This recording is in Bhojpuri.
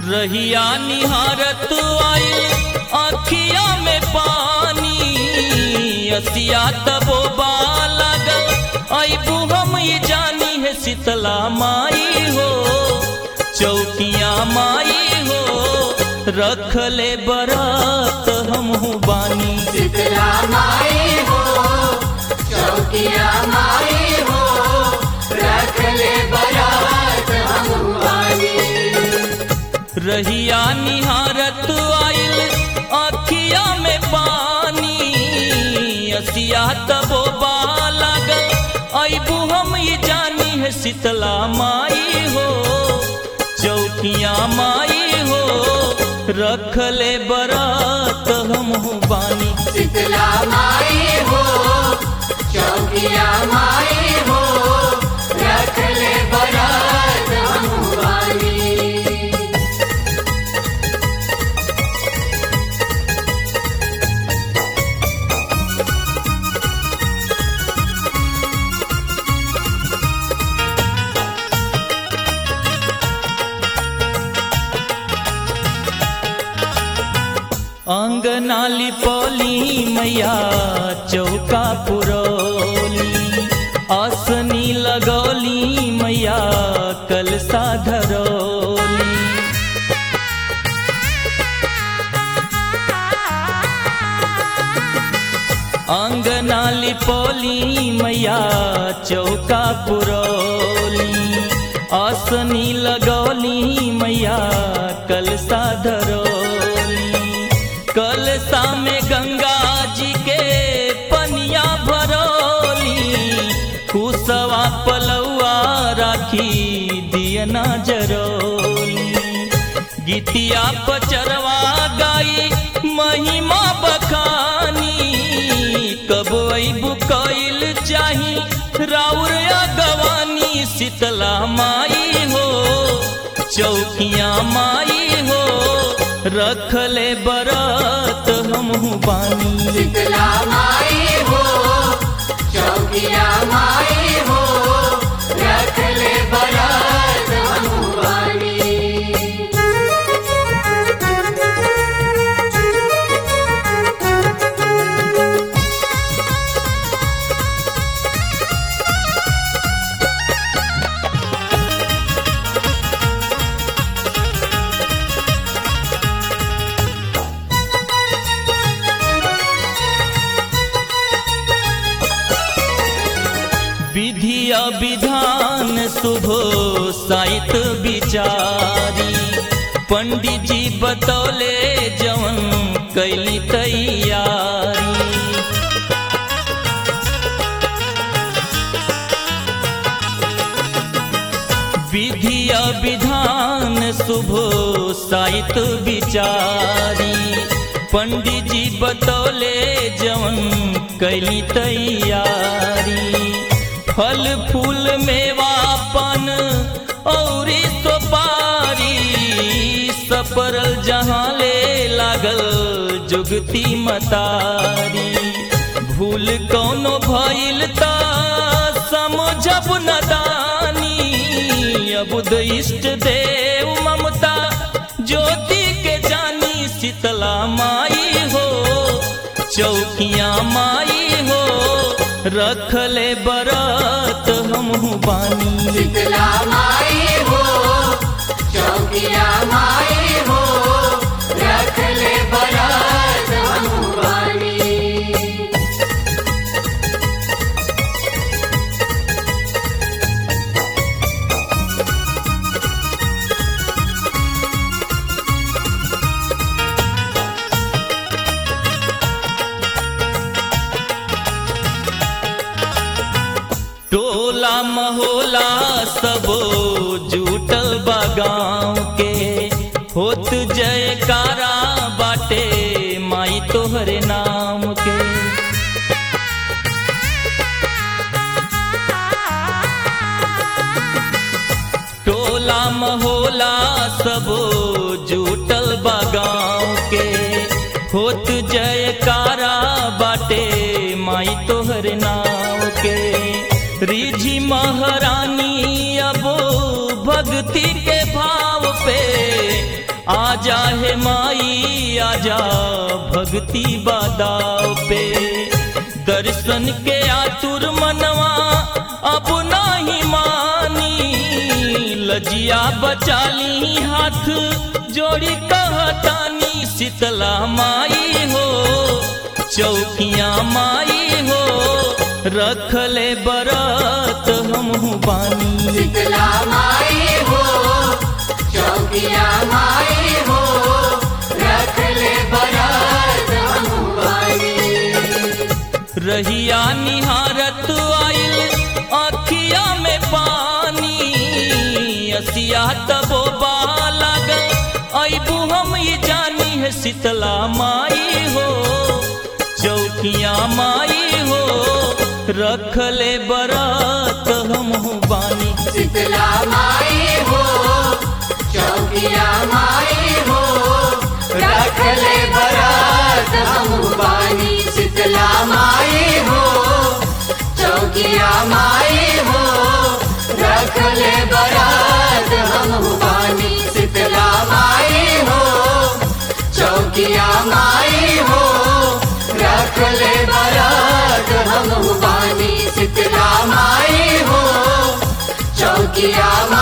रहिया निहारत आइल अखिया में पानी असिया तबो लागल अबू हम ये जानी है शीतला माई हो चौकिया माई हो रख ले बरात हम बानी शीतला माई हो चौकिया माई हो रख ले बरात हम वाली रहिया निहारत आइल अखिया में पानी असिया तबो लागल अबू हम ये जानी है शीतला माई हो चौकिया माई हो रख ले बरात हम बानी शीतला माई हो चौकिया माई हो रख ले बरात हम वाली अंगनाली पोली मैया चौका पुरौली आसनी लगौली मैया कलसा धरौली अंगनाली पोली मैया चौका पुरौली आसनी लगौली मैया कलसा धरौली कलसा में गंगा जी के पनिया भरौली कुसवा पलौआ राखी दियना जरौली गीतिया पचरवा गाई महिमा बखानी कब अबू कैल चाही राउर गवानी शीतला माई हो चौकिया माई हो रख ले बरात हम बानी शीतला माई हो चौकिया माई हो रख ले बरात हम वाली विधिया विधान शुभो साहित विचारी पंडित जी बतौले जवन कैली तैयारी विधिया विधान शुभो साहित विचारी पंडित जी बतौले जवन कैली तैयारी फल फूल मेवा पन और सोपारी सपरल जहाँ ले लागल जुगती मतारी भूल कौनो भइल त समझब नदानी अबुद इष्ट देव ममता ज्योति के जानी शीतला माई हो चौकिया माई हो रख ले बरात हम बानी शीतला माई हो चौकिया माई हो रख ले बरात हम वाली टोला महोला सबो जुटल बा गाँव के होत जयकारा बाटे माई तोहरे नाम के टोला महोला सबो जुटल बा गाँव के होत जयकारा बाटे माई तोहर नाव के रिझी महारानी अब भक्ति के भाव पे आजा है माई आजा भक्ति बादाव पे दर्शन के आतुर मनवा अब नाही मानी लजिया बचाली हाथ जोड़ी कहतानी शीतला माई हो चौकिया माई हो रखले बरत हमहू बानी शीतला माई हो चौकिया माई हो रख ले बरात हमुआनी रहिया निहारत आइल अखिया में पानी असिया तबो लागल अबू हम ये जानी है शीतला माई हो चौकिया माई हो रखले बरत हमहू बानी शीतला माई हो चौकिया माई हो रख ले बरात हमुआनी शीतला माई हो चौकिया माई हो रख ले बरात हमुआनी शीतला माई हो चौकिया माई हो रख ले बरात हम बानी शीतला माई हो चौकिया